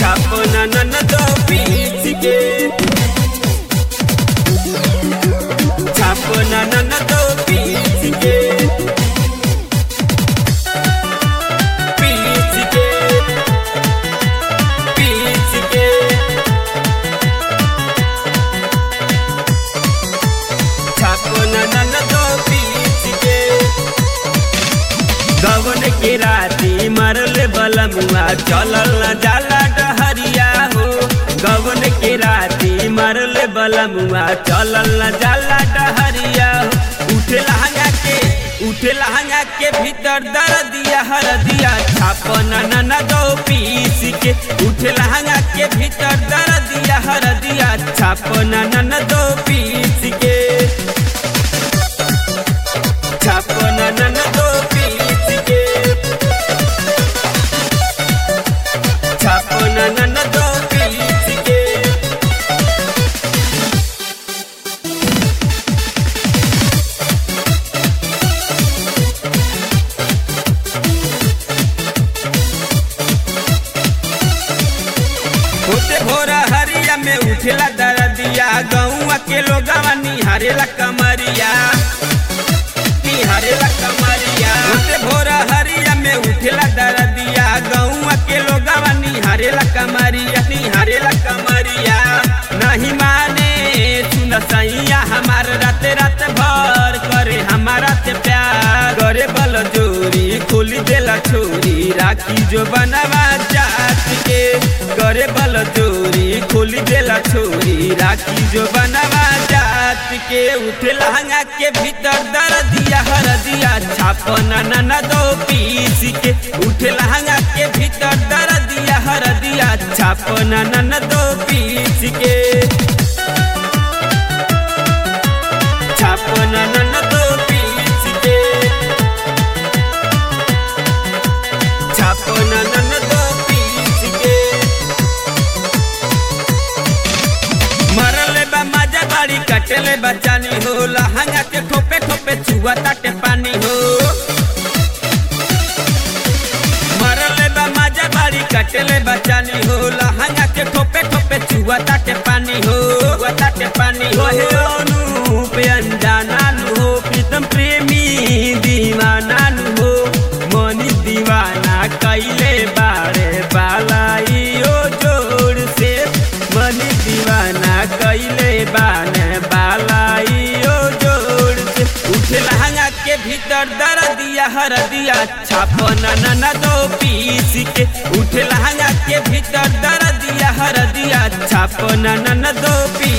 छापना नन दो पीस के छापना नन दो पीस के पीस के पीस के छापना नन दो पीस के गवन के राती मरल बलमुआ चलल न जाला डहरिया हो गवन के राती मरल बलमुआ चलल न जाला डहरिया हो उठे लहंगा के उठे लहंगा के भीतर दर दिया हर दिया छापना नन दो पीस के उठे लहंगा के भीतर दर दिया हर दिया छापना नन दो पीस के छापना नन दो पीस के छापना नन दो पीस के होते भोरा हरिया में उठेला दरदिया गौआ के लोगवा निहारेला कमरिया निहारेला कमरिया होते भोरा हरिया में उठेला दरदिया गौआ के लोगवा निहारेला कमरिया निहारेला कमरिया नहीं माने सुन सैया हमार रात रात भर करे हमारा से प्यार करे बल जोरी खोली देला छोरी राखी जो बनवा जात के करे बल जोरी खोली देला छोरी राखी जो बनवा जात के उठे लहंगा के भीतर दर दिया हर दिया छापना नन दो पीस के उठे लहंगा के भीतर दर दिया हर दिया छापना नन दो पीस के छापना नन दो पीस के छापना नन दो पीस के मरले बा मजा बाड़ी कटले बचानी हो लहंगा के ठोपे ठोपे चुआ ताटे पानी हो मरले बा मजा बाड़ी कटले बचानी हो लहंगा के ठोपे ठोपे चुआ ताटे पानी हो चुआ ताटे पानी हो हे अनूप अनजाना नु हो प्रीतम प्रेमी दीवाना नु हो मनी दीवाना कैले बारे बालाई ओ जोड़ से मनी दीवाना कैले बाने बालाई ओ जोड़ से उठे लहंगा के भीतर दर दिया हर दिया छापना नन दो पीस के उठे लहंगा के भीतर दर दिया हर दिया छापना नन दो पीस